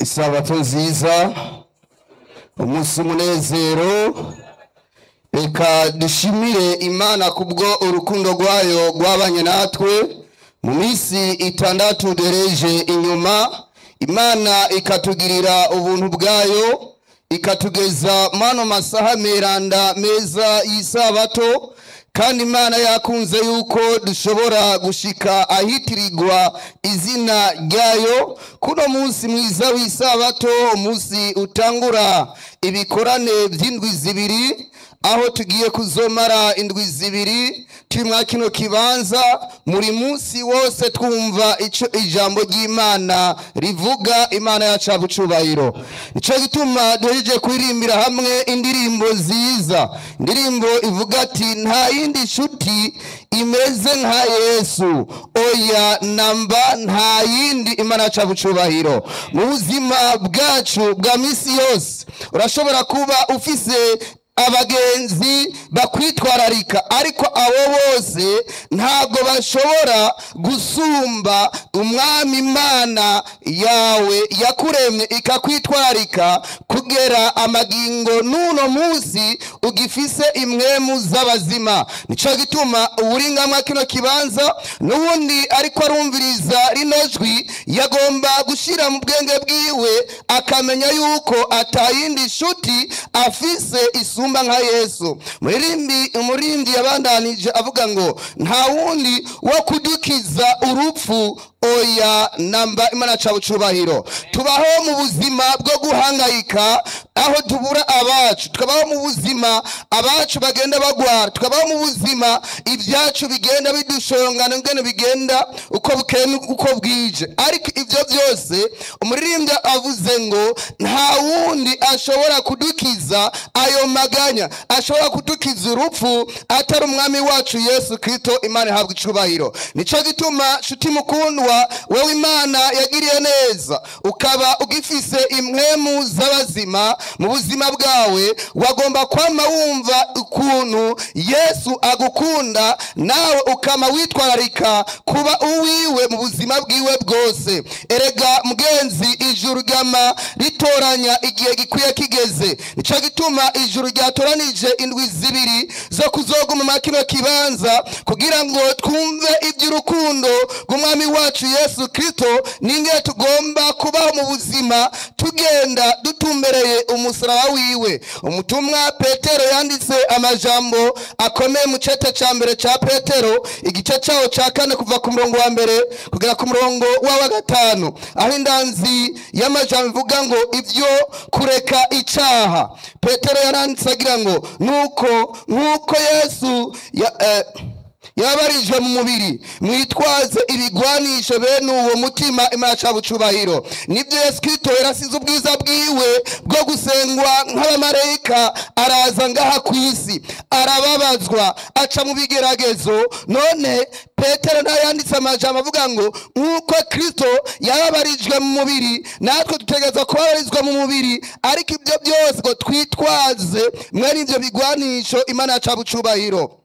isabato nziza umunsi umunezero reka dushimire imana kubwo urukundo rwayo rwabanye natwe mu minsi itandatu duhereje inyuma imana ikatugirira ubuntu bwayo ikatugeza mano masaha meranda meza y'isabato kandi imana yakunze yuko dushobora gushika ahitirirwa izina ryayo kuno munsi mwiza w'isabato umunsi utangura ibikorane by'indwi zibiri aho tugiye kuzomara indwi zibiri turi mwa kino kibanza muri munsi wose twumva ico ijambo ry'imana rivuga imana yacu abucubahiro nico gituma duhejeje kuririmbira hamwe indirimbo nziza indirimbo ivuga ati nta yindi nshuti imeze nka yesu oya namba nta yindi imana yacu abucubahiro mu buzima bwacu bwa misi yose urashobora kuba ufise abagenzi bakwitwararika ariko abo bose ntabwo bashobora gusumba umwami imana yawe yakuremye ikakwitwararika kugera amagingo n'uno munsi ugifise imwemu z'abazima nico gituma uburingamwa kino kibanza n'ubundi ariko arumviriza rino jwi yagomba gushira mu bwenge bwiwe akamenya yuko atayindi nshuti afise isumba nka yesu muririmbi umurindi yabandanije avuga ngo nta wundi wo kudukiza urupfu oya namba imana ca bucubahiro tubaho mu buzima bwo guhangayika aho tubura abacu tukabaho mu buzima abacu bagenda bagwara tukabaho mu buzima ibyacu bigenda bidushongana ngene bigenda uko bukeye uko bwije ariko ivyo byose umuririmbyi avuze ngo nta wundi ashobora kudukiza ayo maganya ashobora kudukiza urupfu atari umwami wacu yesu kristo imana ihabwa icubahiro nico gituma nshuti mukundwa wewe imana yagiriye neza ukaba ugifise impwemu z'abazima mu buzima bwawe wagomba kwama wumva ukuntu yesu agukunda nawe ukama witwararika kuba uwiwe mu buzima bwiwe bwose erega mugenzi ijuru ryama ritoranya igihe gikwiye kigeze nico gituma ijuru ryatoranije indwi zibiri zo kuzoguma mu kino kibanza kugira ngo twumve iby'urukundo rw'umwami wacu yesu kristo ninge tugomba kubaho mu buzima tugenda dutumbereye umusaraba wiwe umutumwa petero yanditse amajambo akomeye mu cete ca mbere ca petero igice cawo ca kane kuva ku murongo wa mbere kugera ku murongo wa gatanu aho indanzi y'amajambo ivuga ngo ivyo kureka icaha petero yaranditse agira ngo nuko nk'uko yesu ya, eh, yabarijwe mu mubiri mwitwaze ibigwanisho bene uwo mutima imana ca bucubahiro nibyo yesu kristo yarasize ubwiza bwiwe bwo gusengwa nk'abamarayika araza ngaha ku isi arababazwa aca mu bigeragezo none petero nawe yanditse amajambo avuga ngo nk'uko kristo yababarijwe mu mubiri natwe dutegereza kubabarizwa mu mubiri ariko ibyo byose ngo twitwaze mwene ivyo bigwanisho imana ca bucubahiro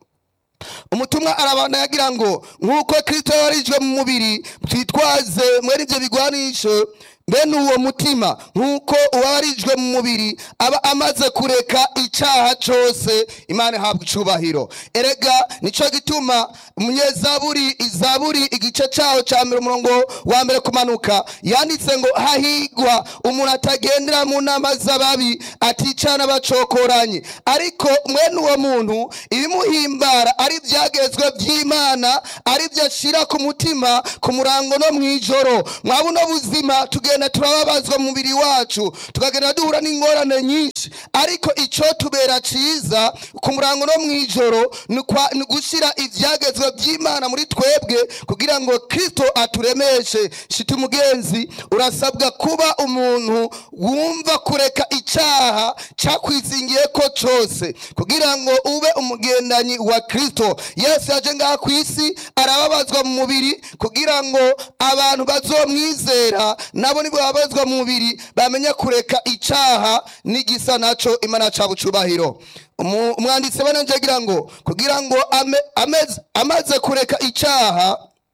umutumwa arabana yagira ngo nk'uko kristo yabarijwe mu mubiri twitwaze mwene ivyo bigwanisho bene uwo mutima nk'uko uwabarijwe mu mubiri aba amaze kureka icaha cose imana ihabwa icubahiro erega nico gituma umunyezaburi izaburi igice caho ca mbere umurongo wa mbere kumanuka yanditse ngo hahigwa umuntu atagendera mu nama z'ababi aticana bacokoranye ariko mwene uwo muntu ibimuhimbara ari ivyagezwe vy'imana ari vyo ashira ku mutima ku murango no mw'ijoro mwabuno buzima tugenda turababazwa mu mubiri wacu tukagenda duhura n'ingorane nyinshi ariko ico tubera ciza ku murango no mw'ijoro ni kwa- ni gushira ivyagezwe vy'imana muri twebwe kugira ngo kristo aturemeshe shiti mugenzi urasabwa kuba umuntu wumva kureka icaha cakwizingiyeko cose kugira ngo ube umugendanyi wa kristo yesu yaje ngaha ku isi arababazwa mu mubiri kugira ngo abantu bazomwizera nabo nibo babazwa mu mubiri bamenye kureka icaha n'igisa naco imana ca bucubahiro Umu- umwanditsi bananje agira ngo kugira ngo ame- ameze- amaze kureka icaha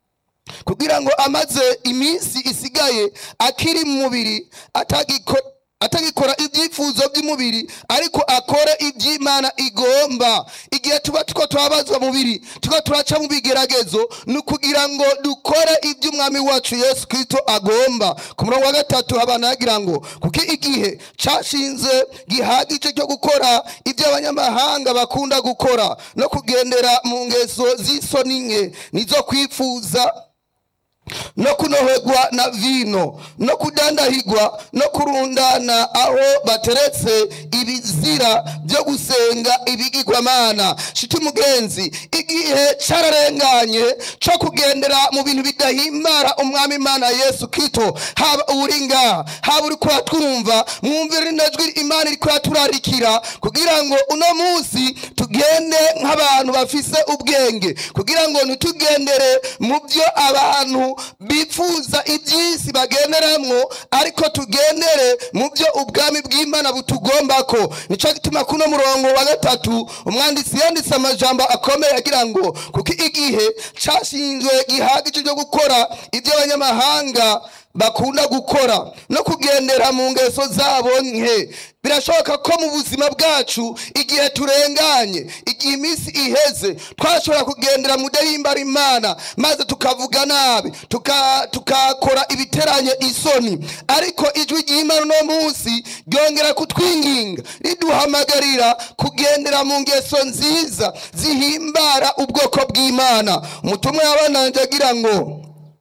kugira ngo amaze iminsi isigaye akiri mu mubiri atagiko atagikora ibyifuzo by'umubiri ariko akore iby'imana igomba igihe tuba tuko turabazwa mubiri tuko turaca mu bigeragezo ni ukugira ngo dukore iby'umwami wacu yesu kirisito agomba ku murongo wa gatatu habana yagira ngo kuko igihe cashinze gihagije cyo gukora ibyo abanyamahanga bakunda gukora no kugendera mu ngeso z'isoni nke nizo kwifuza no kunoherwa na vino no kudandahigwa no kurundana aho bateretse ibizira byo gusenga ibigirwamana shiti mugenzi igihe cararenganye co kugendera mu bintu bidahimbara umwami imana yesu kristo haba uri ngaha haba uri kuratwumva mwumvire inajwi imana iri kuraturarikira kugira ngo uno munsi tugende nk'abantu bafise ubwenge kugira ngo ntitugendere mu byo abantu bifuza iby'isi bagenderamwo ariko tugendere mu byo ubwami bw'imana butugombako nico gituma kuno murongo wa gatatu umwanditsi yanditse amajambo akomeye agira ngo kuko igihe cashinzwe gihagije cyo gukora ibyo abanyamahanga bakunda gukora no kugendera mu ngeso zabo nke birashoboka ko mu buzima bwacu igihe turenganye igihe iminsi iheze twashobora kugendera mu dahimbara imana maze tukavuga nabi tuka- tukakora ibiteranye isoni ariko ijwi ry'imana uno munsi ryongera kutwinginga riduhamagarira kugendera mu ngeso nziza zihimbara ubwoko bw'imana umutumwa yabananje agira ngo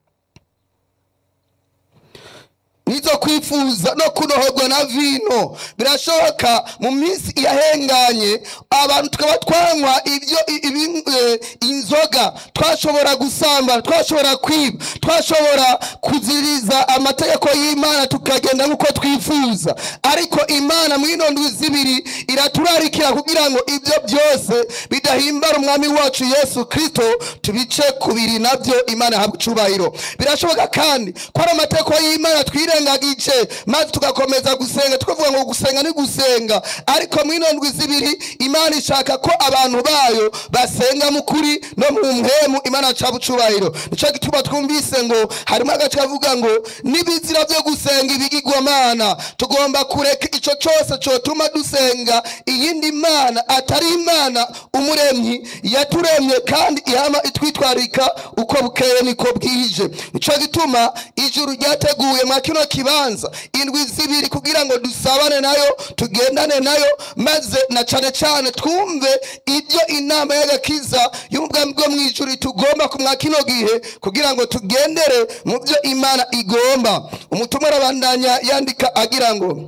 nizo kwifuza no kunoherwa na vino birashoboka mu minsi yahenganye abantu tukaba twanywa ibyo i- ibi- eh, inzoga twashobora gusambana twashobora kwiba twashobora kuziriza amategeko y'imana tukagenda nk'uko twifuza ariko imana mw'ino ndwi zibiri iraturarikira kugira ngo ibyo byose bidahimbara umwami wacu yesu kristo tubice kubiri nabyo imana ihabwa icubahiro birashoboka kandi ko ari amategeko y'imana twirengagije maze tugakomeza gusenga tukavuga ngo gusenga ni gusenga ariko mw'ino ndwi zibiri imana ishaka ko abantu bayo basenga mu kuri no mu mpemu imana acaba icubahiro nico gituma twumvise ngo harimo agace kavuga ngo n'ibizira byo gusenga ibigirwamana tugomba kureka ico cose cotuma dusenga iyindi mana atari imana umuremyi yaturemye kandi ihama itwitwarika uko bukeye niko bwije nico gituma ijuru ryateguye mwa kino kibanza indwi zibiri kugira ngo dusabane nayo tugendane nayo maze na cane cane twumve ibyo inama y'agakiza y'ubwami bwo mw'ijuru tugomba kumwa kino gihe kugira ngo tugendere mu byo imana igomba umutumwa arabandanya yandika agira ngo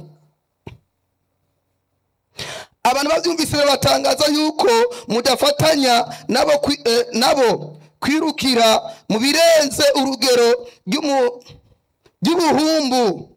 abantu babyumvise batangaza yuko mudafatanya nabo kwi- eh, nabo kwirukira mu birenze urugero ry'umu- ry'ubuhumbu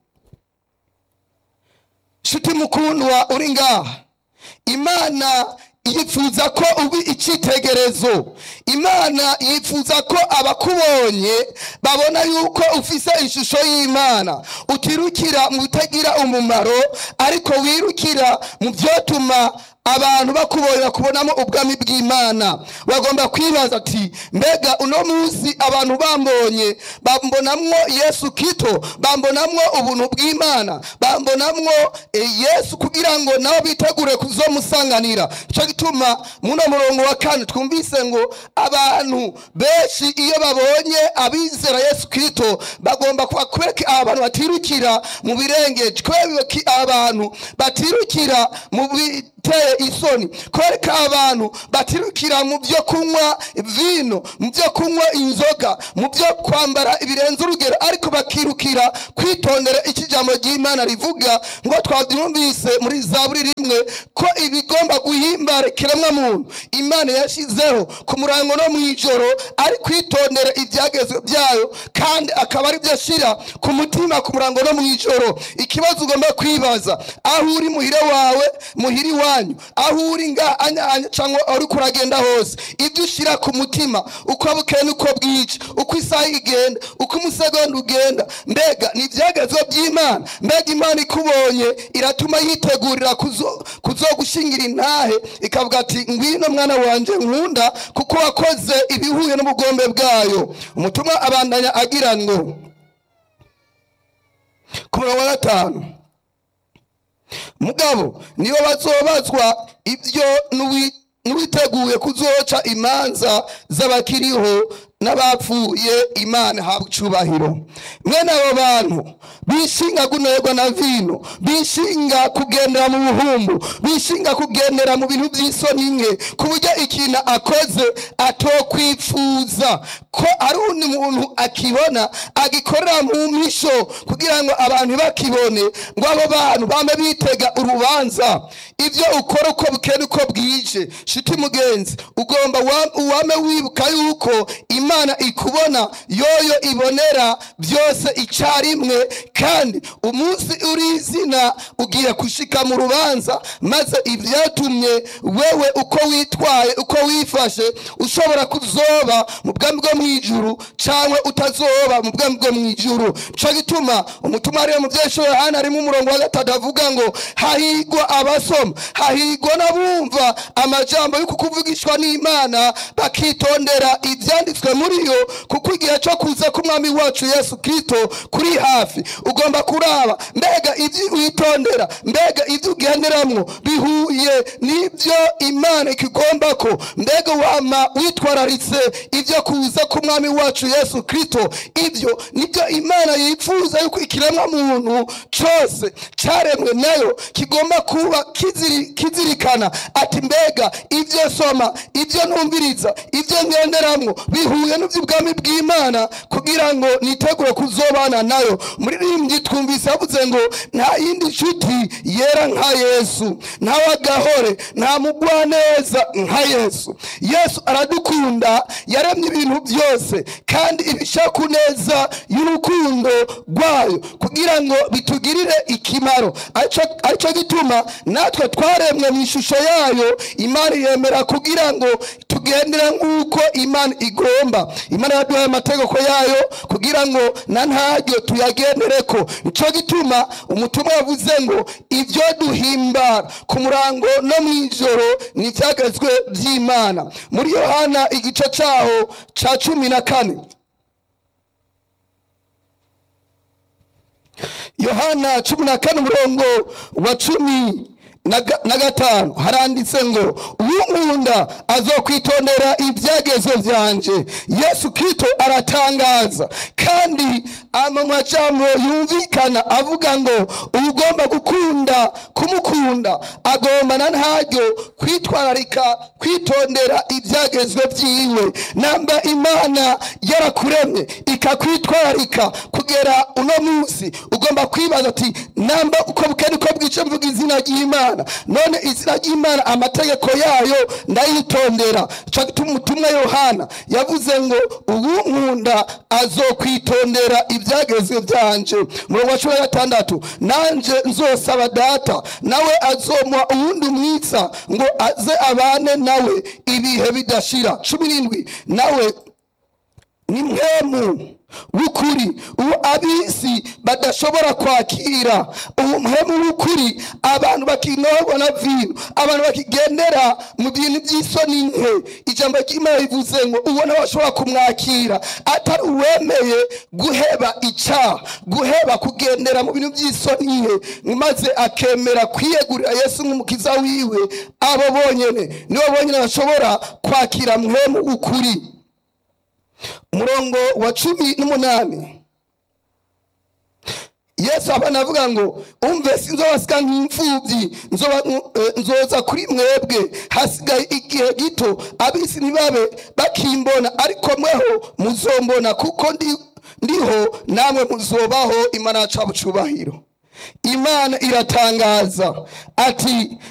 nshuti mukundwa uri ngaha imana yifuza ko uba icyitegerezo imana yifuza ko abakubonye babona yuko ufise ishusho y'imana utirukira mu bitagira umumaro ariko wirukira mu byotuma abantu bakubonye bakubonamo ubwami bw'imana bagomba kwibaza ati mbega uno munsi abantu bambonye bambonamwo yesu kito bambonamwo ubuntu bw'imana bambonamwo eh, yesu kugira ngo nabo bitegure kuzomusanganira icyo gituma muno murongo wa kane twumvise ngo abantu benshi iyo babonye abizera yesu kito bagomba kuba kwereka abantu batirukira mu birengeje kwereka abantu batirukira mu biteye isoni kwereka abantu batirukira mu byo kunywa vino mu byo kunywa inzoga mu byo kwambara ibirenze urugero ariko bakirukira kwitondera iki jambo ry'imana rivuga ngo twabyumvise muri zaburi rimwe ko ibigomba guhimbara ikiremwa muntu imana yashyizeho ku murango no mu ijoro ari kwitondera ibyagezwe byayo kandi akaba ari byo ashyira ku mutima ku murango no mu ijoro ikibazo ugomba kwibaza aho uri muhire wawe muhiri wanyu iwanyu aho uri nga anya anya cyangwa aho uriko uragenda hose ibyo ushyira ku mutima uko bukeye n'uko bwije uko isaha igenda uko umusegonda ugenda mbega ni ibyagezwe by'imana mbega imana ikubonye iratuma yitegurira kuzo- kuzogushingira intahe ikavuga ati ngwino mwana wanje nkunda kuko wakoze ibihuye n'ubugombe bwayo umutumwa abandanya agira ngo ku murongo wa gatanu mugabo nibo bazobazwa ibyo n'uwi- n'uwiteguye kuzoca imanza z'abakiriho n'abapfuye imana habwa icubahiro mwene abo bantu bishinga gunerwa na vino bishinga kugendera mu buhumbu bishinga kugendera mu bintu by'isoni nke ku buryo ikintu akoze atokwifuza ko ari undi muntu akibona agikorera mu misho kugira ngo abantu ntibakibone ngo abo bantu bame bitega urubanza ibyo ukora uko bukeye uko bwije shiti mugenzi ugomba wa- uwame wibuka yuko imana ikubona yoyo ibonera byose icyarimwe kandi umunsi uri izina ugiye gushika mu rubanza maze ibyatumye wewe uko witwaye uko wifashe ushobora kuzoba mu bwami bwo mu ijuru cyangwa utazoba mu bwami bwo mu ijuru cyo gituma umutima ariyo mu byesho yohana harimo umurongo wa gatatu avuga ngo hahigwa abasoma hahigwa n'abumva amajambo yo kukuvugishwa n'imana bakitondera ibyanditswe muri yo kuko igihe cyo kuza k'umwami wacu yesu kirisito kuri hafi ugomba kuraba mbega ibyo witondera mbega ibyo ugenderamwo bihuye n'ibyo imana ikigomba ko mbega wama witwararitse ibyo kuza k'umwami wacu yesu kirisito ibyo nibyo imana yifuza yuko ikiremwa muntu cyose cyaremwe nayo kigomba kuba kiziri- kizirikana ati mbega ibyo soma ibyo numviriza ibyo ngenderamwo bihuye n'iby'ubwami bw'imana kugira ngo nitegure kuzobana nayo muririmbyi twumvise yavuze ngo nta yindi nshuti yera nka yesu nta wagahore nta mugwaneza nka yesu yesu aradukunda yaremye ibintu byose kandi ibishaka neza y'urukundo rwayo kugira ngo bitugirire ikimaro Arico- aricyo gituma natwe twaremwe mu ishusho yayo imana yemera kugira ngo tugendere nk'uko imana igomba imana yaduhaye amategeko yayo kugira ngo na ntaryo tuyagendereko nicyo gituma umutumwa yavuze ngo ibyo duhimbara ku murango no mu ijoro ni ibyagezwe by'imana muri yohana igice cyaho cya cumi na kane yohana cumi na kane umurongo wa cumi na ga- na gatanu haranditse ngo uwunkunda azokwitondera ibyagezo byanje yesu kristo aratangaza kandi ama majambo yumvikana avuga ngo ugomba gukunda kumukunda agomba na ntaryo kwitwararika kwitondera ibyagezwe byiwe namba imana yarakuremye ikakwitwararika kugera uno munsi ugomba kwibaza ati namba uko bukene uko bwice mvuga izina ry'imana none izina ry'imana amategeko yayo ndayitondera cyo gituma umutumwa yohana yavuze ngo ubu nkunda azokwitondera ibyagezwe byanje murongo wa cumi na gatandatu nanje nzosaba data nawe azomuha uwundi mwitsa ngo aze abane nawe ibihe bidashira cumi n'indwi nawe ni mwemu w'ukuri uwo abisi badashobora kwakira uwo muhemu w'ukuri abantu bakinorwa na vino abantu bakigendera mu bintu by'isoni nke ijambo ry'imana rivuze ngo uwo nawe ashobora kumwakira atari uwemeye guheba icyaha guheba kugendera mu bintu by'isoni nke maze akemera kwiyegurira yesu nk'umukiza wiwe abo bonyene nibo bonyene bashobora kwakira muhemu w'ukuri umurongo wa cumi n'umunani yesu abana avuga ngo umve sinzobasika nk'imfubyi nzoba- eh, nzoza kuri mwebwe hasigaye igihe gito abisi ntibabe bakimbona ariko mweho muzombona kuko ndi- ndiho namwe muzobaho imana yacu cyubahiro imana iratangaza ati